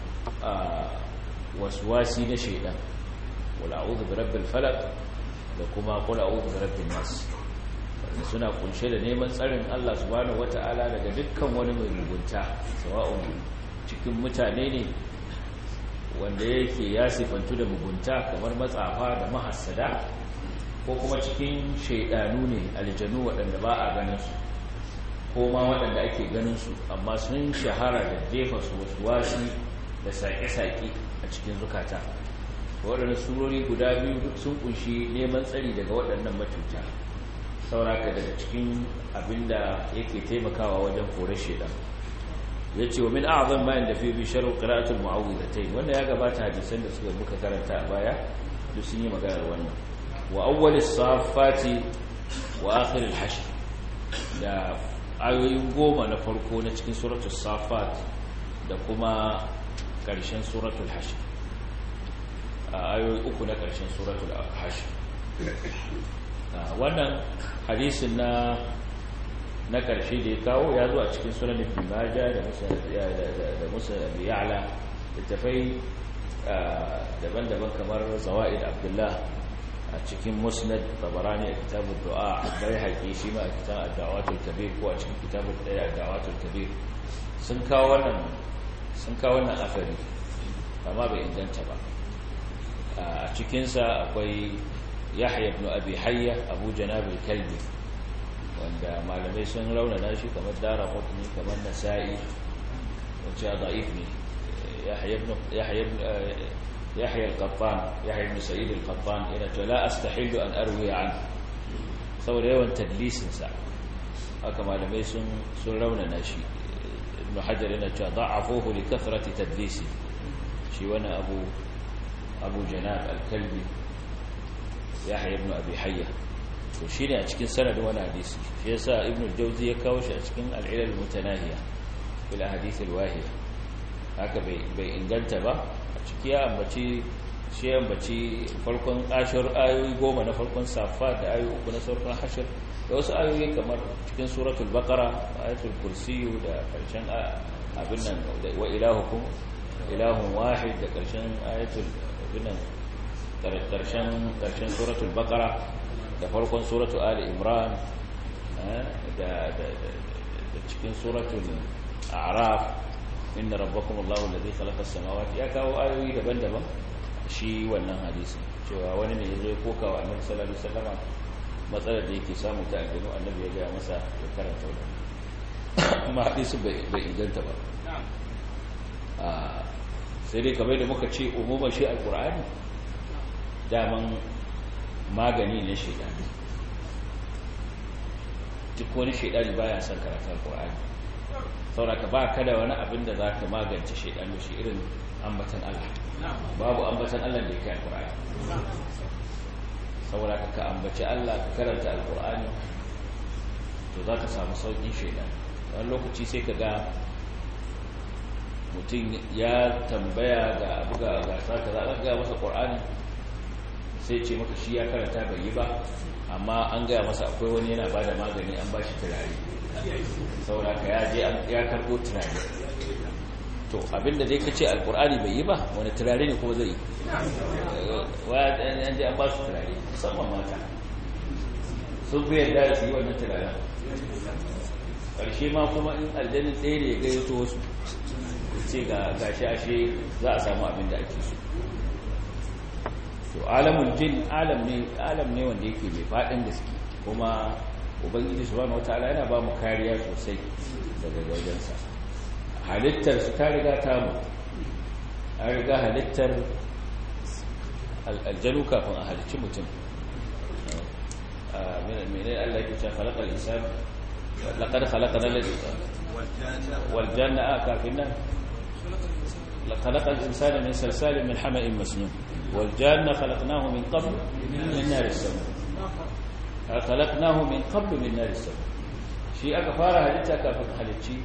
waswasi na shaydan qul a'udhu birabbil falaq da kuma qul a'udhu birabbin nas suna kunshe da neman tsarin Allah subhanahu wata'ala daga dukkan wani mai mugunta sawa'un cikin mutane ne wanda yake ya sifantu da mugunta kamar matsafa da mahassada ko kuma cikin shaidanu ne aljanu waɗanda ba a ganin su ko ma waɗanda ake ganin su amma sun shahara da jefa su wasu wasi da saƙe-saƙe a cikin zukata waɗannan surori guda biyu sun kunshi neman tsari daga waɗannan matuta sauraka daga cikin abinda yake taimakawa wajen kore shedan ya ce wa min a'azan bayan da fi bi sharu qira'atul mu'awwidhatayn wanda ya gabata hadisan da suka muka karanta a baya duk sun yi maganar wannan wa awwal as-saffati wa akhir al-hashr da ayoyin goma na farko na cikin suratul safat da kuma karshen suratul hashr ayoyi uku na karshen suratul hashr wannan hadisin na na karshe da ya kawo ya zo a cikin sunan ibn majah da musa da musa abi ya'la littafai daban-daban kamar zawaid abdullah a cikin musnad tabarani a kitabul du'a bai haƙi shi ma a kitabul da'watul kabir ko a cikin kitabul daya da'watul kabir sun kawo wannan sun kawo wannan afari amma bai inganta ba a cikinsa akwai yahya ibn abi hayya abu janab al-kalbi wanda malamai sun raunana shi kamar dara qutni kamar nasa'i wacce da'if ne yahya ibn yahya ibn yahya al-qattan yahya ibn sa'id al-qattan ina to la astahillu an arwi an saboda yawan tadlisin sa haka malamai sun sun raunana shi ibn hajar yana cewa da'afuhu li kathrati tadlisi shi wani abu abu janab al-kalbi yahya ibn abi hayya to shine a cikin sanadin wani hadisi shi yasa ibn al-jawzi ya kawo shi a cikin al-ilal mutanahiya bil ahadith al-wahiya haka bai bai inganta ba a ciki ya ambaci shi ya ambaci farkon ashur ayoyi goma na farkon safa da ayoyi uku na farkon hashir da wasu ayoyi kamar cikin suratul baqara ayatul kursi da karshen abin nan wa ilahukum ilahun wahid da karshen ayatul abin nan karshen suratul baqara da farkon suratul ali imran da cikin suratul a'raf inna rabbakum allahu alladhi khalaqa as-samawati ya kawo ayoyi daban-daban shi wannan hadisi cewa wani ne ya zo ya koka wa annabi sallallahu alaihi wasallama matsalar da yake samu ta aljanu annabi ya gaya masa ya karanta wannan amma hadisi bai inganta ba sai dai kamar da muka ce umuma shi alkur'ani daman magani ne shaidani duk wani shaidani baya son karatu alkur'ani sauraka ba ka da wani abin da za ka magance shaidani shi irin ambatan allah babu ambatan allah da ya kai alkur'ani saboda ka ambaci Allah ka karanta alkur'ani to za ka samu sauƙin shaidan wani lokaci sai ka ga mutum ya tambaya ga abu ga gasa ka zaɓa gaya masa ƙur'ani sai ce maka shi ya karanta bai yi ba amma an gaya masa akwai wani yana ba da magani an ba shi turare saboda ka ya je ya karɓo turare to abinda dai ka ce alkur'ani bai yi ba wani turare ne kuma zai yi wajen an ba su turare musamman mata sun fi yadda da su yi wannan turaren ƙarshe ma kuma in aljanin ɗaya ne ya gayyato wasu ce ga gashi ashe za a samu abin da ake so to alamun jin alam ne alam ne wanda yake mai faɗin gaske kuma ubangiji subhanahu wataala yana ba mu kariya sosai daga wajensa halittar su ta riga ta mu an riga halittar aljanu kafin a halicci mutum mene Allah yake cewa khalaqal insan laqad khalaqna wal janna kafin nan khalaqal insana min salsalin min hama'in masnun wal janna khalaqnahu min qabl min nar as-sam khalaqnahu min qabl min nar as-sam shi aka fara halitta kafin halicci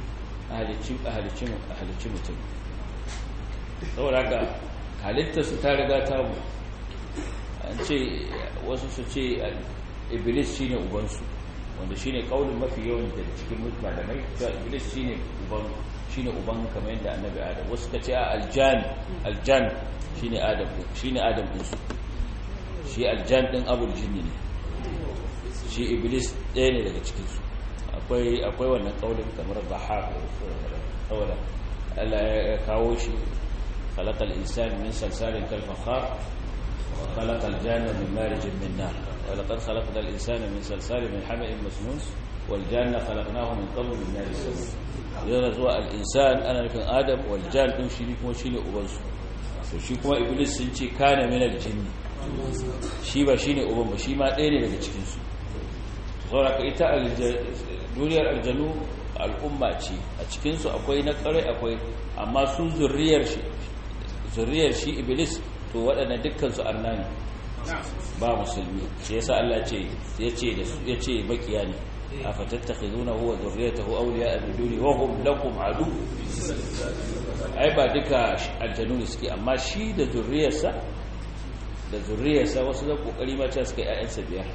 halicci mutum saboda haka halittarsu ta riga ta mu an ce wasu su ce iblis shi ne ubansu wanda shi ne ƙaunin mafi yawan da cikin malamai cewa iblis shi ne uban shi ne uban kamar yadda annabi adam wasu ka ce a aljan aljan shi ne adam shi ne adam ɗinsu shi aljan ɗin abul jinni ne shi iblis ɗaya ne daga cikinsu akwai akwai wannan kaulin kamar bahar saboda Allah ya kawo shi khalaqal insana min salsalin kal fakhar wa khalaqal janna min marijin min nar wa laqad khalaqnal insana min salsalin min hama'in masnun wal janna khalaqnahu min qabl min nar as-samum yana zuwa al insan ana nufin adam wal jan din shi kuma shine uban su to shi kuma iblis sun ce kana min al jinni shi ba shine uban ba shi ma ɗaya ne daga cikin su saboda ita duniyar aljanu al'umma ce a cikinsu akwai na kare akwai amma su zurriyar shi zurriyar shi iblis to waɗanda dukkansu arna ne ba musulmi shi yasa Allah ce yace da su yace bakiya ne afatattakhizuna huwa zurriyatahu awliya min duni wa hum lakum adu ai ba duka aljanu ne suke amma shi da zurriyarsa da zurriyarsa wasu da kokari ma ce suka ƴaƴansa biyar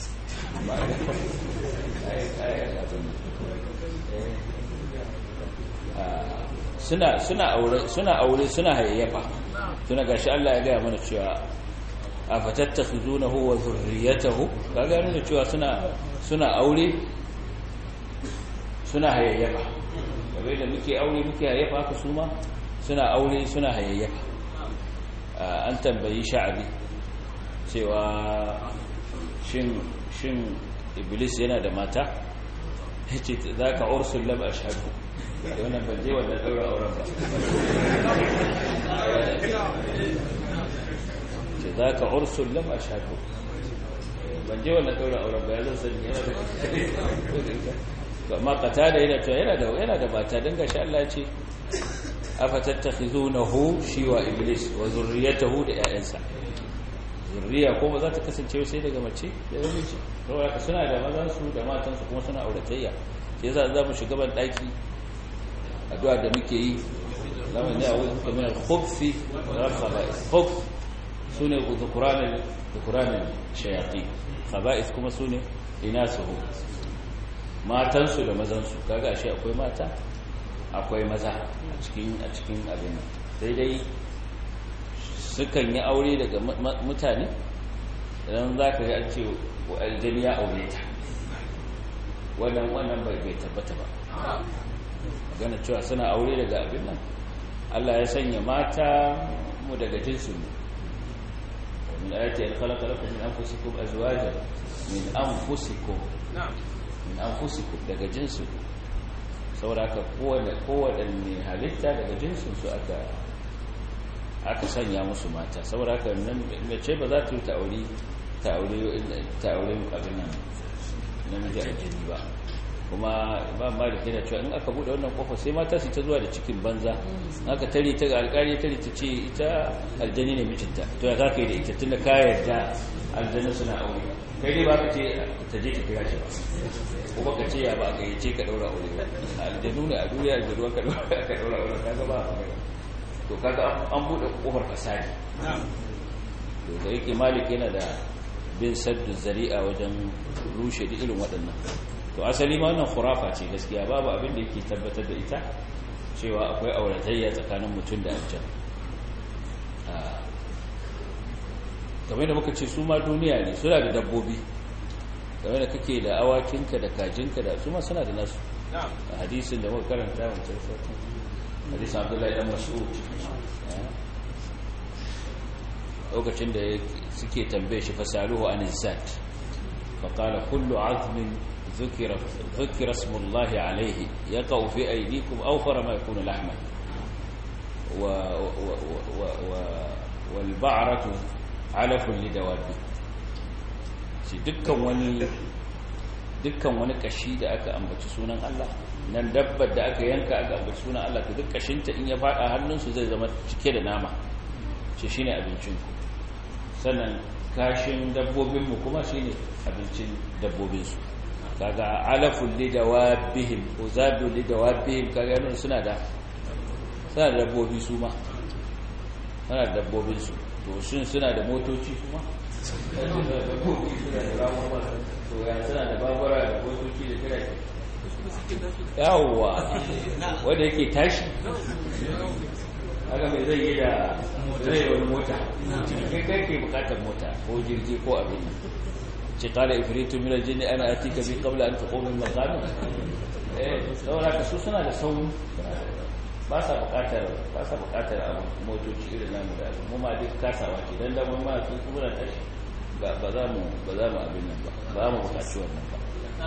suna suna aure suna aure suna hayayyafa tuna gashi Allah ya gaya mana cewa afatattakhuzunahu wa zurriyatahu kaga nuna cewa suna suna aure suna hayayyafa kamar da muke aure muke hayayyafa haka su ma suna aure suna hayayyafa an tambayi sha'abi cewa shin shin iblis yana da mata yace zaka ursul lam ashhadu wannan ban je wannan daura auren ba ce zaka ursul lam ashhadu ban je wannan daura auren ba yanzu sani yana da amma qatada yana cewa yana da yana da mata dan gashi Allah ya ce afatattakhizunahu shi wa iblis wa zurriyatahu da 'ya'yansa zurriya ko ba za ta kasance sai daga mace da namiji saboda suna da mazan su da matan su kuma suna auratayya sai yasa za mu shiga ban daki addu'a da muke yi lamun ne a'udhu bika min al-khubthi wa al-khaba'ith khubth sune dhukuran dhukuran shayatin khaba'ith kuma sune inasuhu matan su da mazan su kaga ashe akwai mata akwai maza a cikin a cikin abin sai dai sukan yi aure daga mutane idan za ka ga an ce aljani ya aure ta wannan wannan bai tabbata ba gana cewa suna aure daga abin nan Allah ya sanya mata mu daga jinsu min ayati an khalaqa lakum min anfusikum azwajan min anfusikum min anfusikum daga jinsu saboda haka kowane kowanne halitta daga jinsin su aka aka sanya musu mata saboda haka nan mace ba za ta yi ta'auri ta'auri ta'auri abin nan namiji a jini ba kuma ba malik yana cewa in aka bude wannan kofa sai mata su ta zuwa da cikin banza aka tare ta ga alƙali tare ta ce ita aljani ne mijinta to ya zaka yi da ita tunda ka yarda aljanna suna aure kai dai ba ka ce ta je ta kira shi ba kuma ka ce ya ba ka yace ka daura aure ba aljanu ne a duniya aljanu ka daura ka daura aure kaga ba to kaga an bude kofar fasadi to da yake malik yana da bin saddu zari'a wajen rushe duk irin waɗannan to asali ma wannan khurafa ce gaskiya babu abin da yake tabbatar da ita cewa akwai auratayya tsakanin mutum da aljan kamar da muka ce su ma duniya ne suna da dabbobi game da kake da awakinka da kajinka da su ma suna da nasu a hadisin da muka karanta wancan sautin hadisin abdullahi dan mas'ud lokacin da suke tambaye shi fasaluhu an zat فقال كل عظم ذكر ذكر اسم الله عليه يقع في أيديكم أوفر ما يكون لحما و و و و والبعرة علف لدوابه dukkan wani dukkan wani kashi da aka ambaci sunan Allah nan dabbar da aka yanka aka ambaci sunan Allah to duk kashinta in ya fada hannunsu zai zama cike da nama ce shine abincin ku sannan kashin dabbobinmu kuma shine abincin dabbobinsu kaga alaful lidawabihim uzadu lidawabihim kaga yana suna da suna da dabbobi su ma suna da dabbobin su to shin suna da motoci kuma dabbobi suna da ramuwa to ya suna da babura da motoci da jirage yawwa wanda yake tashi haka mai zai yi da zai wani mota kai kai ke bukatar mota ko jirgi ko abin ce kala ifritu min aljinni ana atika bi qabla an taqum min maqami eh saboda ka su suna da sauri ba sa bukatar ba sa bukatar abu motoci irin namu da mu ma duk kasawa ce dan da mun ma su kuma na tashi ba ba za mu ba za mu abin nan ba ba mu bukaci wannan ba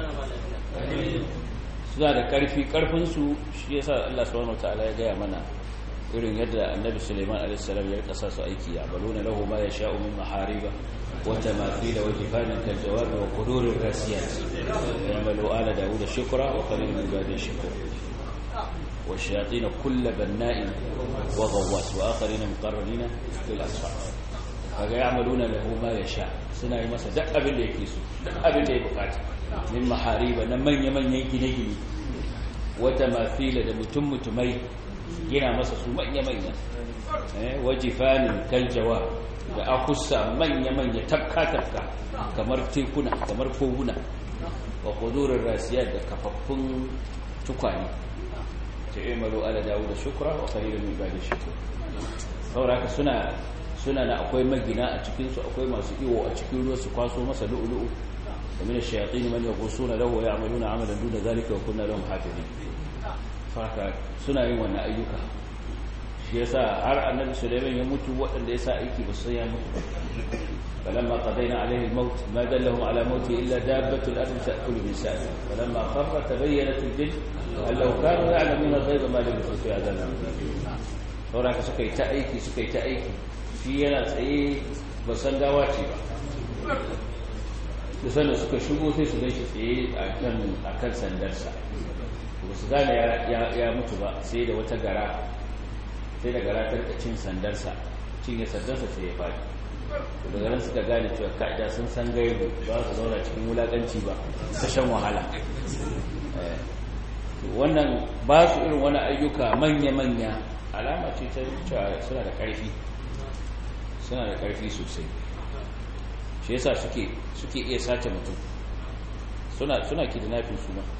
suna da karfi karfin su shi yasa Allah subhanahu wataala ya gaya mana irin yadda annabi Suleiman a.s. ya rika sa su aiki ya baluna lahu ma yasha'u min mahariba wa tamathila wa jifanan kal jawab wa qudurir rasiyat yamalu ala daud shukra wa qalil min ibadi shukra wa shayatin kull banna'in wa ghawwas wa akharin muqarrabin fil asfar kaga ya'maluna lahu ma yasha suna yi masa duk abin da yake so duk abin da ya bukata min mahariba na manya manyan gine-gine wa tamathila da mutum mutumai gina masa su manya-manya wajifanin kaljawa da akusa manya-manya tafka-tafka kamar tekuna kamar koguna wa kudurin rasiyar da kafaffun tukwane ta yi malo ala dawo da shukura wa karirin mai bada shukura sauraka suna suna na akwai magina a cikinsu akwai masu iwo a cikin ruwa su kwaso masa lu'ulu'u da mina shayatin man yaghusuna lahu wa ya'maluna amalan duna zalika wa kunna lahum hafizin faka suna yin wannan ayyuka shi yasa har annabi sulaiman ya mutu waɗanda ya sa aiki ba su ya mutu falamma qadayna alayhi al-maut ma dallahum ala mauti illa dabbatu al-ardi ta'kulu min sa'ati falamma kharra tabayyanat al-jinn an law kanu ya'lamuna ghayba ma lam yusifu fi adhan saboda suka yi ta aiki suka yi ta aiki shi yana tsaye ba san gawa ce ba da sannan suka shigo sai su gaishe tsaye a kan sandarsa ba su gane ya mutu ba sai da wata gara sai da gara ta rika cin sandarsa cinye sandarsa sai ya faɗi daga nan suka gane cewa ka'ida sun san gaibu ba su zauna cikin wulaƙanci ba ta shan wahala wannan ba su irin wani ayyuka manya-manya alama ce ta cewa suna da ƙarfi suna da ƙarfi sosai shi yasa suke iya sace mutum suna suna kidnapping su ma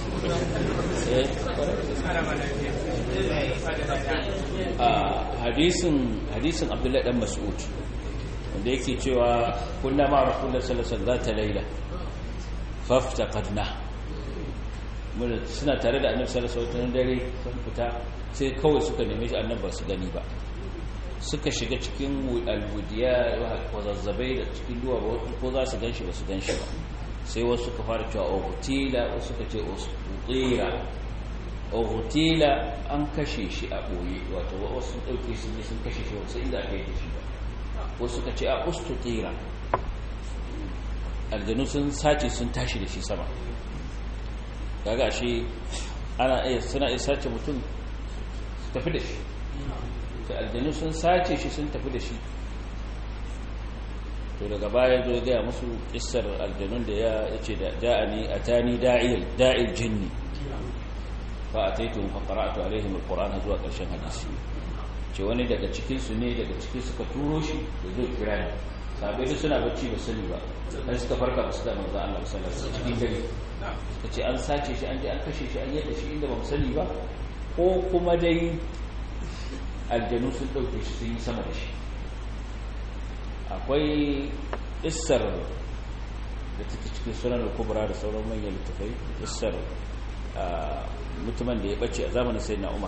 a hadisin hadisin Abdullahi dan Mas'ud wanda yake cewa kunna ma Rasulullah sallallahu alaihi wasallam ta laila faftaqadna mun suna tare da Annabi sallallahu alaihi wasallam dare sun fita sai kawai suka neme shi Annabi ba su gani ba suka shiga cikin alwudiya kwazazzabai da cikin duwa ko za su ganshi ba su ganshi ba sai wasu suka fara cewa ogutila wasu suka ce ostutira ogutila an kashe shi a ɓoye wato wasu ɗauke su ne sun kashe shi wasu inda aka yi da shi ba wasu suka ce a ostutira aljanu sun sace sun tashi da shi sama kaga shi ana iya suna iya sace mutum su tafi da shi ta aljanu sun sace shi sun tafi da shi to daga baya zo gaya musu kissar aljanun da ya ce da da'ani atani da'il da'il jinni fa ataitu fa qara'tu alaihim alqur'ana zuwa karshen hadisi ce wani daga cikin su ne daga cikin suka turo shi da zo kira ni sabai da suna bacci ba sani ba dan suka farka ba su da manzo Allah sallallahu alaihi wasallam cikin gari suka ce an sace shi an je an kashe shi an yadda shi inda ba mu sani ba ko kuma dai aljanu sun ɗauke shi sun yi sama da shi akwai issar da take cikin sunan kubra da sauran manyan littafai issar mutumin da ya bace a zamanin sayyidina umar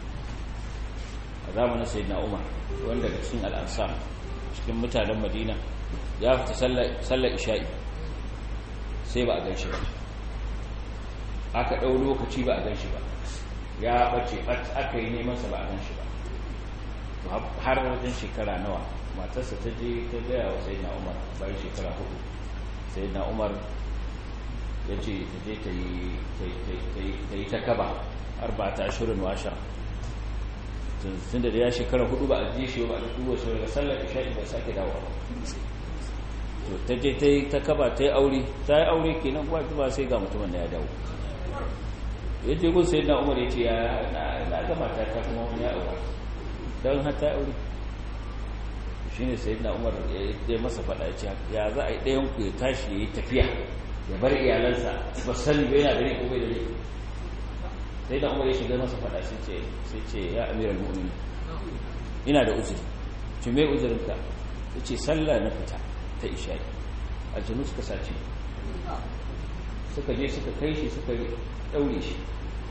a zamanin sayyidina umar wanda da cikin al'ansar cikin mutanen madina ya fita sallar isha'i sai ba a gan shi ba aka ɗau lokaci ba a gan shi ba ya bace aka yi nemansa ba a gan shi ba har wajen shekara nawa matarsa ta je ta gaya wa sai na umar bayan shekara hudu sai na umar ya ce ta je ta yi ta kaba har ba ta ashirin washa tun da ya shekara hudu ba a je shi ba a duba shi daga sallar isha'i ba sake dawo to ta je ta yi ta kaba ta yi aure ta yi aure kenan kuwa ba sai ga mutumin da ya dawo ya je gun sai na umar ya ce ya na gama ta ta kuma wani ya aure don hata aure shi ne sai na umar ya masa fada ce ya za a yi ɗayan ku ya tashi ya yi tafiya ya bar iyalansa ba sani bai yana dare ko bai dare sai na umar ya shiga masa fada sai ce ya amiral mu'min ina da uzuri ce mai uzurinka ya ce sallah na fita ta isha'i aljanu suka sace suka je suka kai shi suka ɗaure shi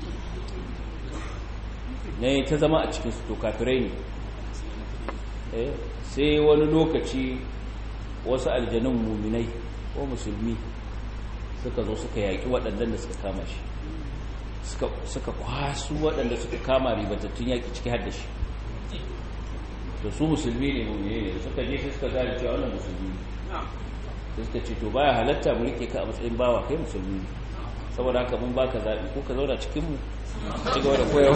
ne ta zama a cikin su kafirai ne sai wani lokaci wasu aljanun muminai ko musulmi suka zo suka yaƙi waɗannan da suka kama shi suka kwasu waɗanda suka kama ribatattun yaƙi ciki har da shi to su musulmi ne mummune ne suka je sai suka gane cewa wannan musulmi ne sai suka ce to baya halatta mu rike ka a matsayin bawa kai musulmi ne saboda haka mun baka zaɓi ko ka zauna cikin mu ci gaba da koyawa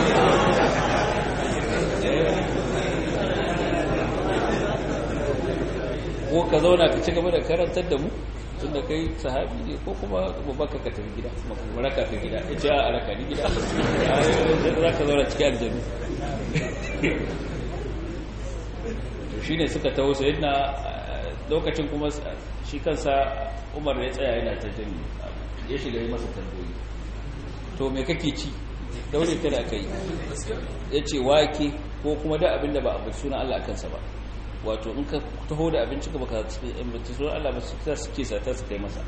ko ka zauna ka ci gaba da karantar da mu tun da kai sahabi ne ko kuma baka ka tafi gida kuma raka ka gida ya ce a raka ni gida za ka zauna cikin aljanu to shi ne suka taho sai na lokacin kuma shi kansa umar ya tsaya yana ta jin ya shiga yi masa tambayi to me kake ci daure ta da aka yi ya ce wake ko kuma da abin da ba abin suna Allah kansa ba wato in ka taho da abinci ka baka ambata sunan Allah ba su ta suke sata su kai masa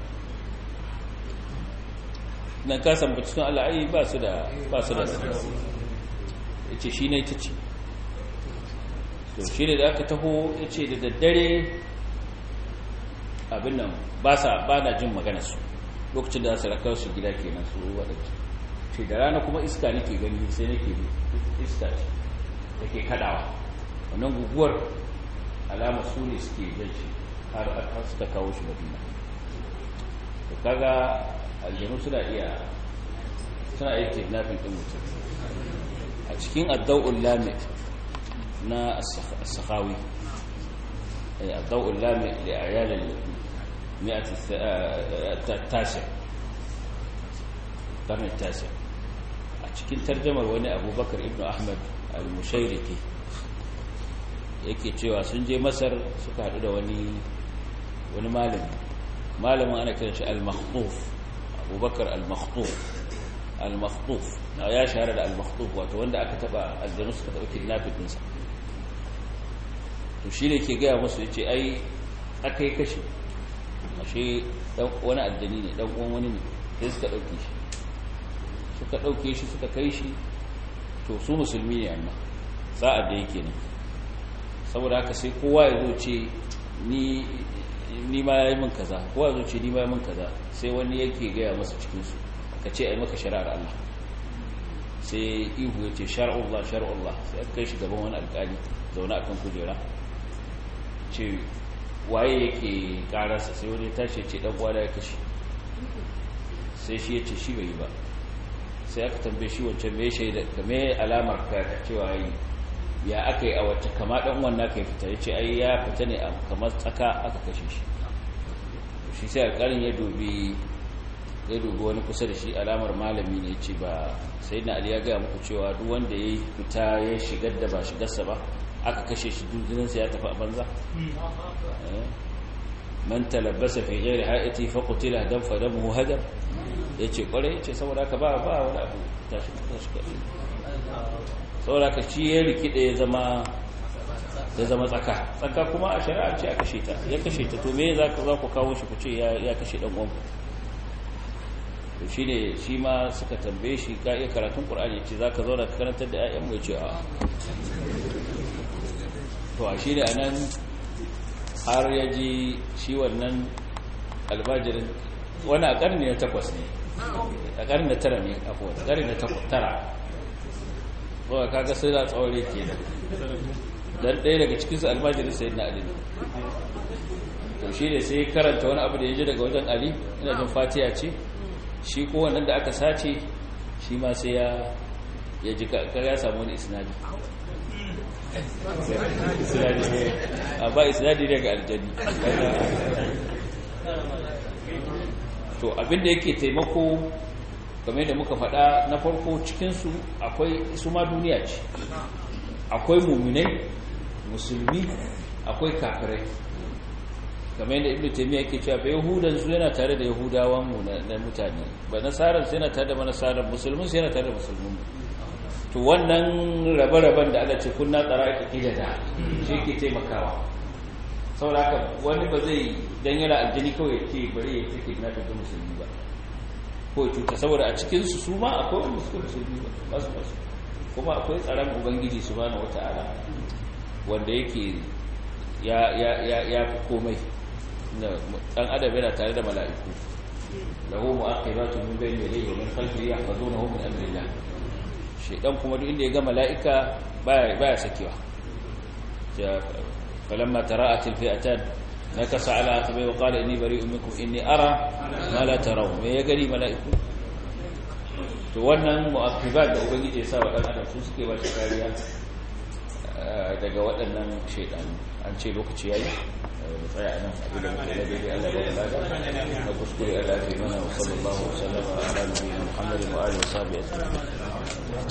nan ka san bacci sunan Allah ai ba su da ba su da ya ce shi ne ta ce to shi ne da aka taho ya ce da daddare abin nan ba sa ba na jin magana su lokacin da su rakar su gida kenan su waɗanda ce da rana kuma iska nake gani sai nake iska ce take kadawa wannan guguwar alama su ne suke jan shi har har suka kawo shi madina to kaga aljanu suna iya suna iya kidnapping din mutum a cikin adda'ul lamit na as-sakhawi adda'ul lamit li ayal al-mi'at at-tasi' القرن التاسع a cikin tarjamar wani abubakar ibn ahmad al-mushairiki yake cewa sun je masar suka haɗu da wani wani malami malamin ana kiran shi al-makhtuf abubakar al-makhtuf al-makhtuf ya shahara da al-makhtuf wato wanda aka taba aljanu suka taba kidnapping ɗinsa to shi ne ke gaya musu ya ce ai aka yi kashi ashe wani aljani ne ɗan uwan wani ne sai suka ɗauke shi suka ɗauke shi suka kai shi to su musulmi ne amma sa'ad da yake ne saboda haka sai kowa ya zo ce ni ni ma yayi min kaza kowa ya zo ce ni ma yayi min kaza sai wani yake gaya masa cikin su ka ce ai maka shari'ar Allah sai ihu ya ce shar'ullah shar'ullah sai aka kai shi gaban wani alƙali zaune akan kujera ce waye yake kararsa sai wani tashi ce dan gwada ya kashe sai shi ya ce shi bai yi ba sai aka tambaye shi wancan me shaida ka me alamar ka cewa yi ya aka yi a wacce kama dan wannan ka fita ya ce ai ya fita ne a kamar tsaka aka kashe shi shi sai alƙalin ya dubi ya dubi wani kusa da shi alamar malami ne ce ba sai na ali ya gaya muku cewa duk wanda ya fita ya shigar da ba shigarsa ba aka kashe shi dukininsa ya tafi a banza man talabbasa fi ghairi ha'iti fa qutila dan fa damuhu hadar yace kware yace saboda ka ba ba wani abu tashi tashi kai saboda ka shi ya rikide ya zama ya zama tsaka tsaka kuma a shari'a ce aka kashe ta ya kashe ta to me za ka za ku kawo shi ku ce ya kashe dan uwan to shine shi ma suka tambaye shi ka iya karatun qur'ani yace zaka zauna ka karantar da ayyan mai ce a to a shine anan har ya ji shi wannan albajirin wani a ƙarni na takwas ne a ƙarni na tara ne a kowace ƙarni na tara zuwa kaga sai da tsawari ke da don ɗaya daga cikinsu albajirin sai na ali to shi ne sai karanta wani abu da ya ji daga wajen ali ina jin fatiya ce shi ko wannan da aka sace shi ma sai ya ji kaga ya samu wani isnadi ba isnadi ne ga aljani to abinda yake taimako game da muka faɗa na farko cikinsu akwai su ma duniya ce akwai muminai musulmi akwai kafirai game da ibnu taymiya yake cewa ba yahudan su yana tare da yahudawan mu na mutane ba nasaran su yana tare da manasaran musulmin su yana tare da musulmin to wannan rabe-raben da Allah ce kunna tsara ka da shi ke taimakawa saboda haka wani ba zai dan yana aljini kawai ya ce bari ya take na tafi musulmi ba ko ya cuta saboda a cikin su su ma akwai wanda suka musulmi ba ba su basu kuma akwai tsaron ubangiji subhanahu wata'ala wanda yake ya ya ya ya fi komai dan adam yana tare da mala'iku lahu mu'aqibatu min bayni yadayhi wa min khalfihi yahfazunahu min amrillah shaidan kuma duk inda ya ga mala'ika baya sakewa falamma tara'at alfi'atan nakasa ala aqibai wa qala inni bari'un minkum inni ara ma la taraw me ya gani mala'iku to wannan mu'aqibat da ubangiji ya sa wa dan adam su suke ba shi kariya daga waɗannan shaidanu an ce lokaci yayi mu tsaya nan abin da muke da daidai Allah ya bada na kuskure Allah ya fi mana wa sallallahu alaihi wa sallam ala nabiyina Muhammadin wa alihi wa sahbihi ajma'in